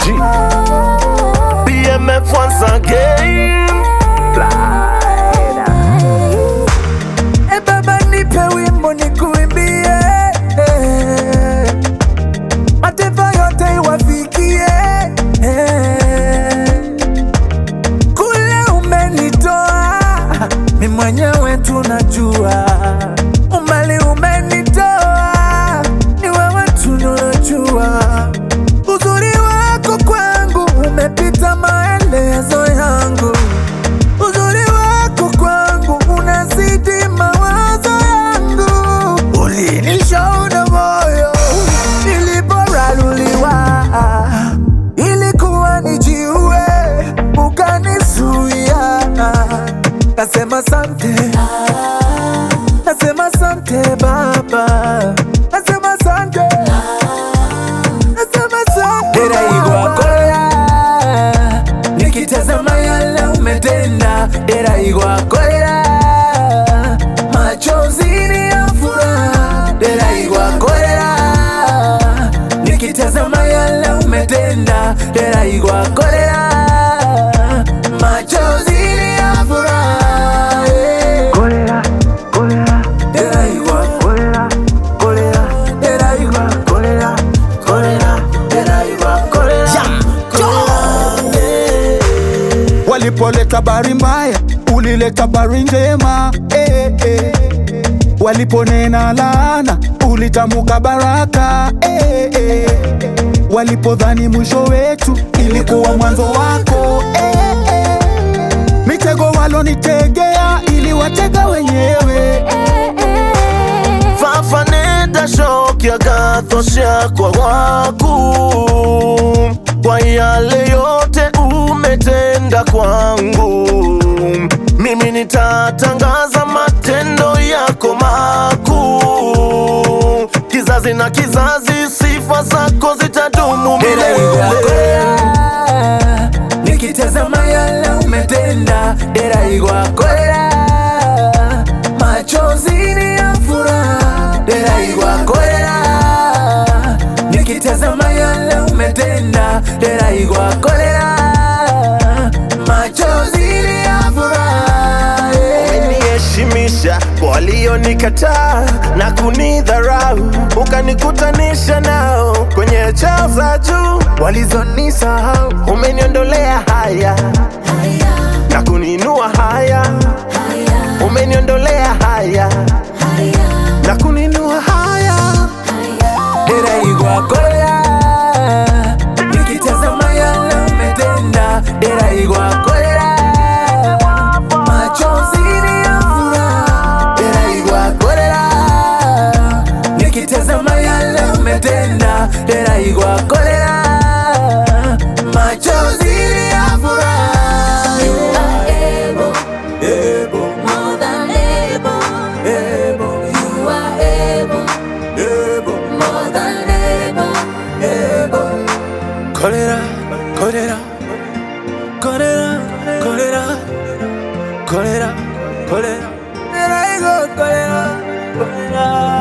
G. BMF once again. E baba nipe wimbo nikuimbie, eh. mataifa yote iwafikie. eh. Kule umenitoa mi mwenyewe tunajua, umbali umenitoa ni wewe tunajua, uzuri wako kwangu umepita maelezo yangu uzuri wako kwangu unazidi mawazo yangu, ulinishaona moyo niliporaruliwa, ilikuwa nijiue, ukanizuia. Nasema sante, nasema sante Baba, nasema sante, nasema sante Deraigwakoya, nikitazama yale umetenda, Deraigwakoya, machozi ni ya furaha, Deraigwakoya, nikitazama yale umetenda, Deraigwakoya, machozi ni ya furaha, yeah. Kolera, kolera, Deraigwa, kolera, kolera, Deraigwa, kolera, kolera. Deraigwa, kolera, Walipoleta habari mbaya, ulileta habari njema eh, eh. Waliponena laana, ulitamuka baraka eh, eh. Walipodhani mwisho wetu, ilikuwa mwanzo wako eh, eh. Mitego walonitegea, iliwatega wenyewe fafaneda shoki agathosha kwa waku kwa yale yote umetenda kwangu mimi nitatangaza matendo yako makuu kizazi na kizazi sifa zako zitadumu milele nikitazama yale umetenda deraigwakoya machozi ni ya furaha deraigwakoya nikitazama yale umetenda deraigwakoya machozi ni ya furaha yeah. umeniheshimisha kwa walionikataa na kunidharau, ukanikutanisha nao kwenye chao za juu walizonisahau. Umeniondolea haya na kuniinua haya, umeniondolea haya na kuniinua haya. Deraigwakoya nikitazama yale umetenda Deraigwakoya machozi ni ya furaha Deraigwakoya nikitazama yale umetenda Deraigwakoya machozi ni ya furaha You are able, Ebo, more than able. ebo, You are able, ebo, more than able. ebo. Kolera, kolera, kolera, kolera, kolera, kolera. Deraigo, kolera, kolera.